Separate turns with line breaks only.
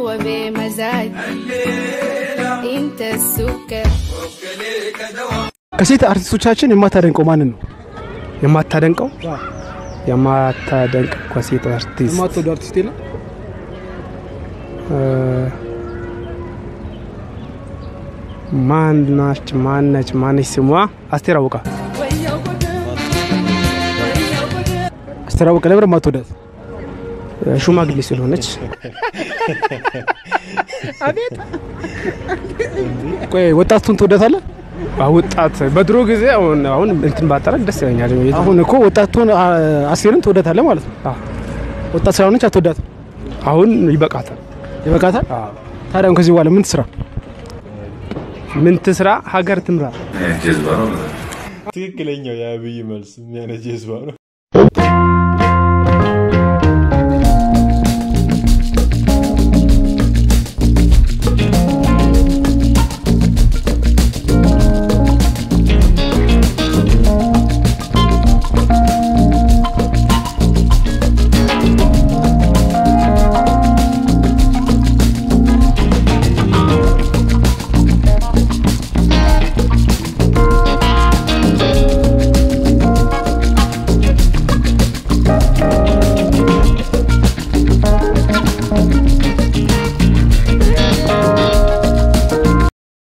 وبمزاج انت السكر
ከሴት አርቲስቶቻችን የማታደንቀው ማንን ነው?
የማታደንቀው የማታደንቅ ሴት አርቲስት
የማትወደው አርቲስት የለም?
እ፣ ማናች ማነች ማነች ስሟ አስቴር አወቀ
አስቴር አወቀ ነበር የማትወዳት?
ሽማግሌ ስለሆነች
ቆይ ወጣቱን ትወዳታለህ?
ወጣት በድሮ ጊዜ አሁን አሁን እንትን ባጠረቅ ደስ ይለኛል።
አሁን እኮ ወጣቱን አ- አስቴርን ትወዳታለህ ማለት ነው።
አዎ።
ወጣት ስላልሆነች አትወዳትም።
አሁን ይበቃታል።
ይበቃታል። ታዲያ አሁን ከዚህ በኋላ ምን ትስራ?
ምን ትስራ? ሀገር ትምራ።
ትክክለኛው የአብይ መልስ ምን አይነት ጀዝባ ነው?